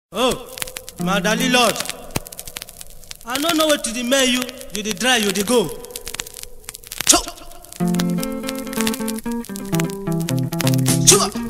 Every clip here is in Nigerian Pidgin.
oh madali lord i no know wetin dey make you you dey dry you dey go Chop. Chua.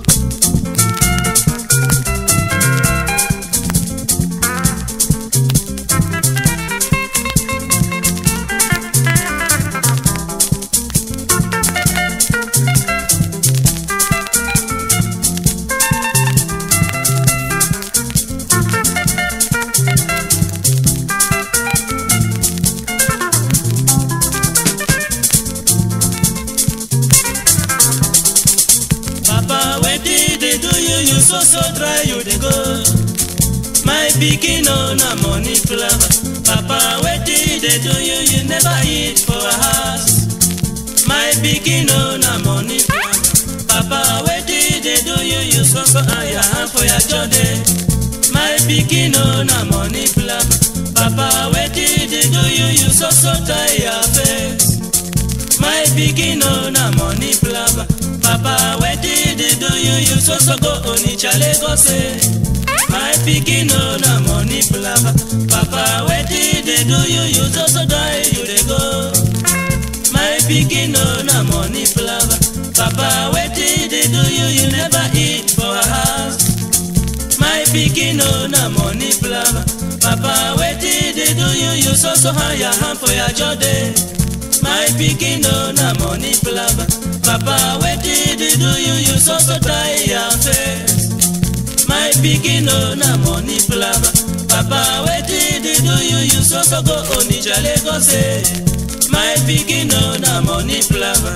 papa wetin dey do you you so so dry you dey go my pikin no na money flower papa wetin dey do you you never eat for house my pikin no na money flower papa wetin dey do you you so so aya for your jode my pikin no na money flower papa wetin dey do you you so so tie your face my pikin no na money flower papa wetin dey do you you so so go onitsha lagos eh my pikin no na money flower papa wetin dey do you you so so die you dey go my pikin no na money flower papa wetin dey do you you never eat for house my pikin no na money flower papa wetin dey do you you so so hire hand for your jode my pikin no na money flower papa wetin dey do you you so so tie your face my pikin no na money flower papa wetin dey do you you so so go onitsha lagos eh my pikin no na money flower.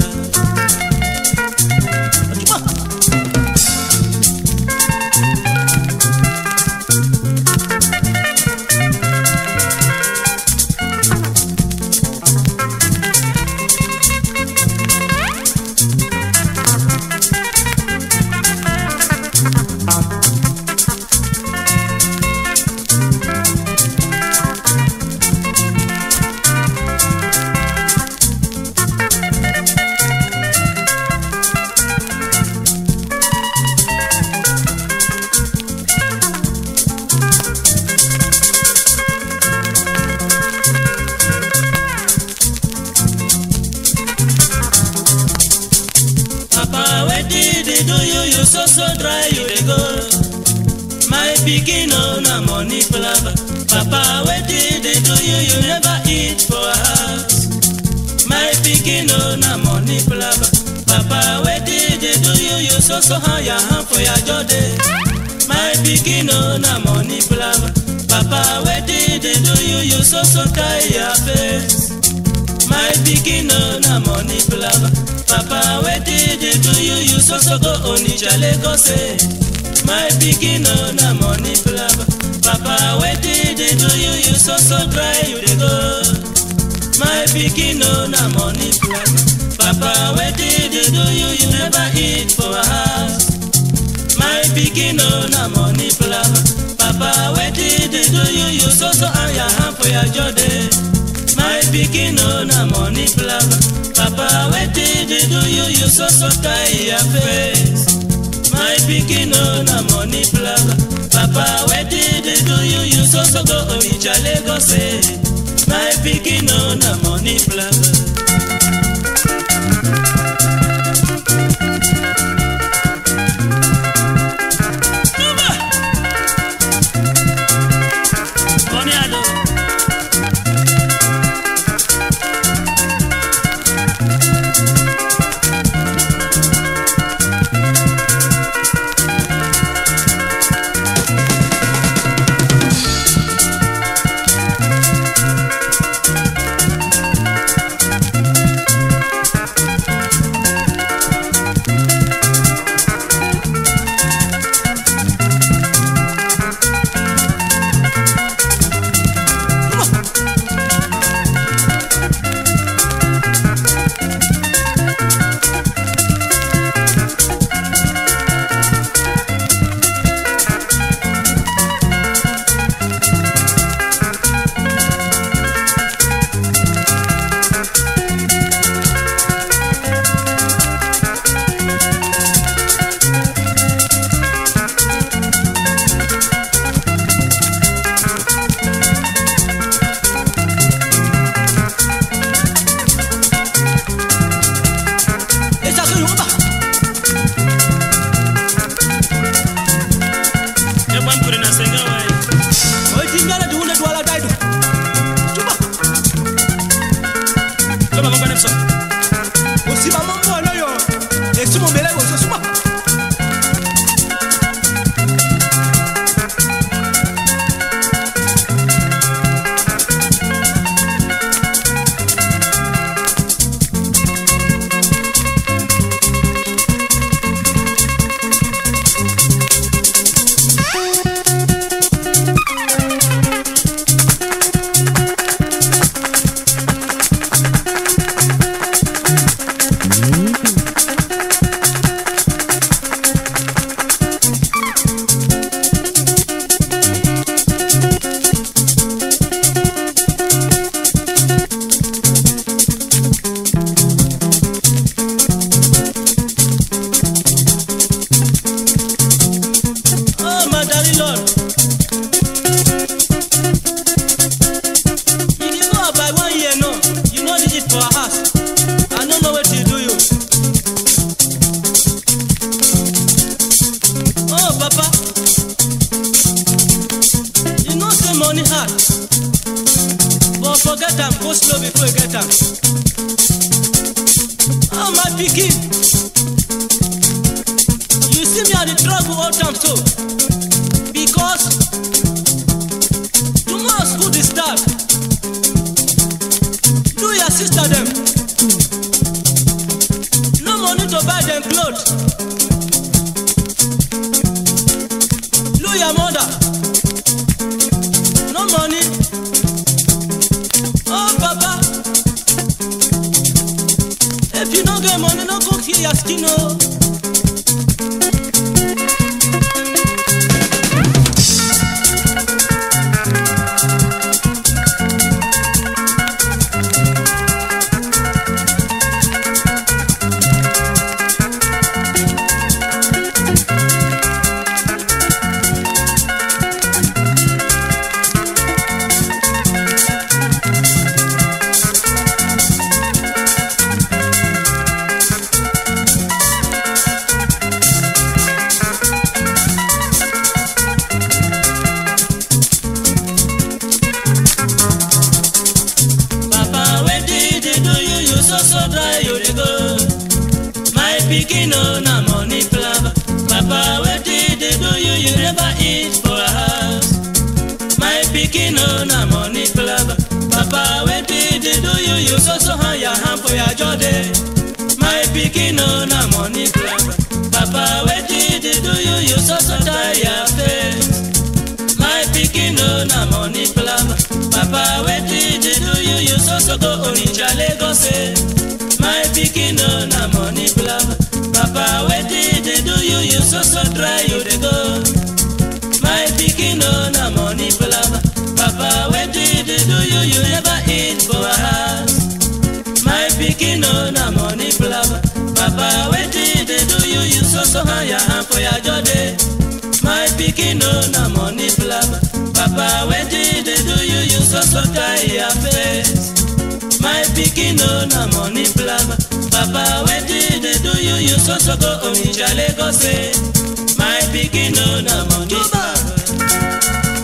papa wetin dey do you you so so dry you dey go my pikin no na money flower papa wetin dey do you you never eat for house my pikin no na money flower papa wetin dey do you you so so hire hand for your jode my pikin no na money flower papa wetin dey do you you so so tie your face my pikin no na money flower papa wetin dey do you you so so go onitsha lagos eh my pikin no na money flower papa wetin dey do you you so so dry you dey go my pikin no na money flower papa wetin dey do you you never eat for house my pikin no na money flower papa wetin dey do you you so so aya hand for your jode my pikin no na money flower papa wetin dey do you you so so tie your face my pikin no na money flower papa wetin dey do you you so so go onitsha lagos eh my pikin no na money flower. Money ado. Uri na senga wai. oitinyala tiune twala taitu cuba Kama mambo ni msomo. osima mombono yo esimombeleko sosuma Oh, my darling Lord. You dey go out by one year now. You no need it for a house. I no know wetin do you. Oh, Papa. You know say money hard. But forget am, go slow before you get am. Oh, my pikin. You see me at the trouble all time so. because tomorrow school dey start do your sister dem no money to buy dem cloth do your mother no money oh papa if you no get money no go kill your skin o. Oh. Papa, wetin dey do you? You so so dry, you dey go. My pikin no na money plava. Papa, wetin dey do you? You never eat for a house. My pikin no na money plava. Papa, wetin dey do you? You so so hang your hand for your jode. My pikin no na money plava. Papa, wetin dey do you? You so so tie your face. My pikin no na money plava. Papa, wetin dey do you? You so so go Onitsha, Lagos. eh. My pikin no na money plava. Papa, wetin dey do you? You so so dry, you dey go. My pikin no na money plava. Papa, wetin dey do you? You never eat for a house. My pikin no na money plava. Papa, wetin dey do you? You so so hang your hand for your jode. My pikin no na money plava. Papa, wetin dey do you? You so so tie your face. My pikin no na money plava. Papa, wetin dey do you? You so so go Onitsha, Lagos. eh. My pikin no na money plava.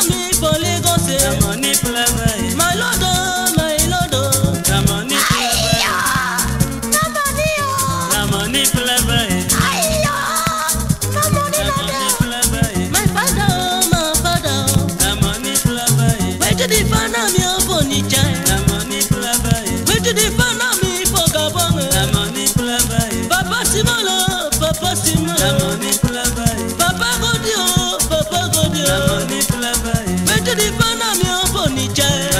me for Lagos. The eh. money clever, eh. My lord, oh, my lord, oh. The money clever, eh. No money, oh. The money clever, eh. Ayo. No money, The no money there. clever, eh. My father, oh, my father, oh. The money clever, eh. Wait till the father me up on the child. The money clever, eh. Wait till the father me for Gabon. eh. The money clever, eh. Papa Simolo, Papa The Simolo. money clever, eh. Papa Godio, Papa The Godio. money clever, eh. Wait till the father me up on the child.